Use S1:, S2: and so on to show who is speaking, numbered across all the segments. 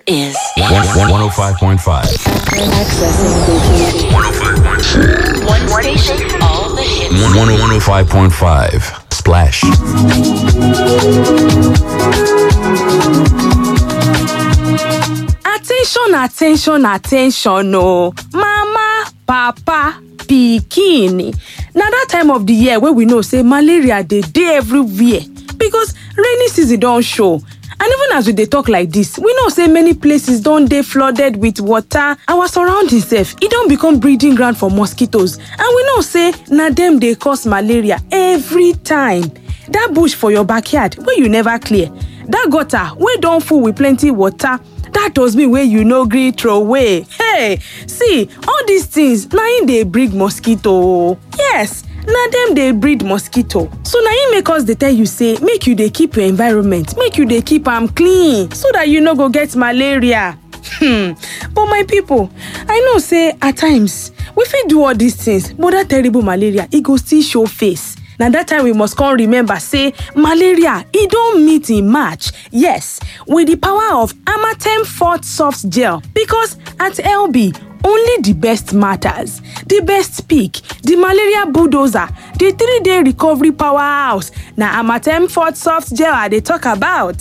S1: is
S2: 105.5.
S1: accessing
S2: 105.5.
S1: one station, all the hits.
S2: 105.5. Splash.
S3: attention attention attention o mama papa pikin na that time of the year wey we know say malaria dey dey everywhere because rainy season don show and even as we dey talk like this we know say many places don dey flooded with water our surroundings sef e don become breeding ground for mosquitoes and we know say na dem dey cause malaria every time that bush for your backyard wey you never clear that gutter wey don full with plenty water that dustbin wey you no gree throway hey see all these things na im dey breed mosquito o yes na dem dey breed mosquito so na im make us dey tell you say make you dey keep your environment make you dey keep am clean so that you no go get malaria hmm but my people i know say at times we fit do all these things but that terrible malaria e go still show face na that time we must come remember say malaria e don meet im match yes with the power of amatem fort soft gel because at lb only the best matters the best pick the malaria bulldozer the three day recovery powerhouse na amatem fort soft gel i dey talk about.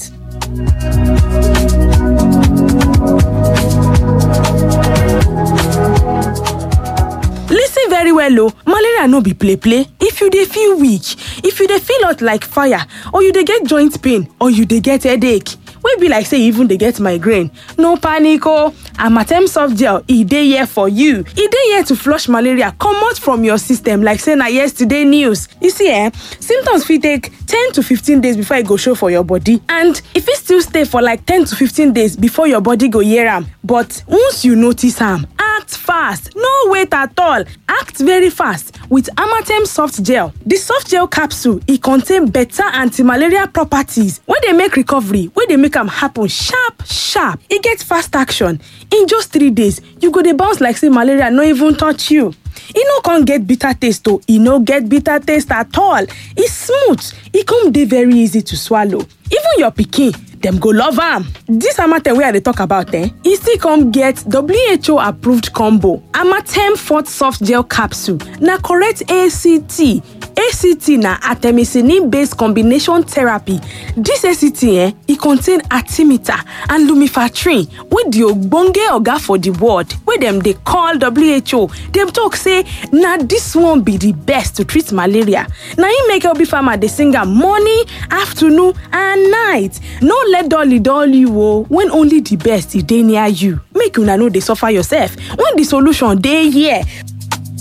S3: lis ten very well o malaria no be play play if you dey feel weak if you dey feel hot like fire or you dey get joint pain or you dey get headache wey be like say you even dey get migraine no panic o amatem soft gel e dey here for you e dey here to flush malaria comot from your system like say na yesterday news you see eh symptoms fit take ten to fifteen days before e go show for your body and e fit still stay for like ten to fifteen days before your body go hear am but once you notice am act fast no wait at all act very fast with amatem soft gel the soft gel capsule e contain better anti-malaria properties wey dey make recovery wey dey make am happen sharp sharp e get fast action in just three days you go dey bounce like say malaria no even touch you e no come get bitter taste o e no get bitter taste at all e smooth e come dey very easy to swallow even your pikin dem go love am dis amatem wey i dey talk about eh e still come get who approved combo amatem fort soft gel capsule na correct act act na artemisinin based combination therapy dis act eh e contain artimata and lumefantrine wey di ogbonge oga for di world wey dem dey call who dem talk say na dis one be di best to treat malaria na im make lb farmer dey sing am morning afternoon and night no let dolly dull you o when only the best e dey near you make una no dey suffer yourself when the solution dey here